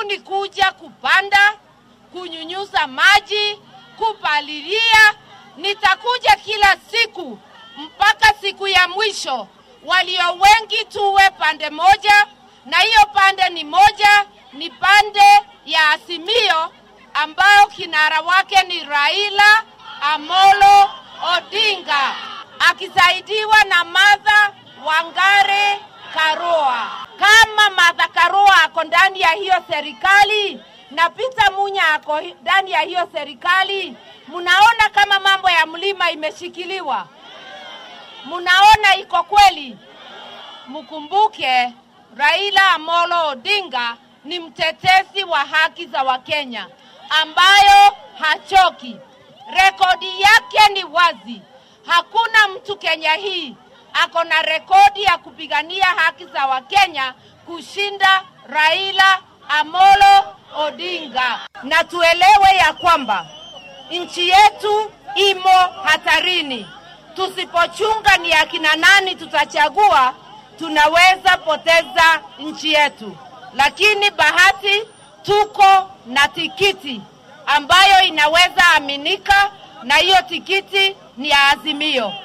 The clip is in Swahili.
ni kuja kupanda, kunyunyuza maji, kupalilia. Nitakuja kila siku mpaka siku ya mwisho, walio wengi tuwe pande moja, na hiyo pande ni moja, ni pande ya Azimio ambayo kinara wake ni Raila Amolo Odinga akisaidiwa na Martha Wangare Karua. Kama Martha Karua ako ndani ya hiyo serikali na Peter Munya ako ndani ya hiyo serikali, mnaona kama mambo ya mlima imeshikiliwa? Mnaona iko kweli? Mkumbuke Raila Amolo Odinga ni mtetezi wa haki za Wakenya ambayo hachoki. Rekodi yake ni wazi. Hakuna mtu Kenya hii ako na rekodi ya kupigania haki za Wakenya kushinda Raila Amolo Odinga. Na tuelewe ya kwamba nchi yetu imo hatarini. Tusipochunga ni akina nani tutachagua, tunaweza poteza nchi yetu. Lakini bahati tuko na tikiti ambayo inaweza aminika, na hiyo tikiti ni ya Azimio.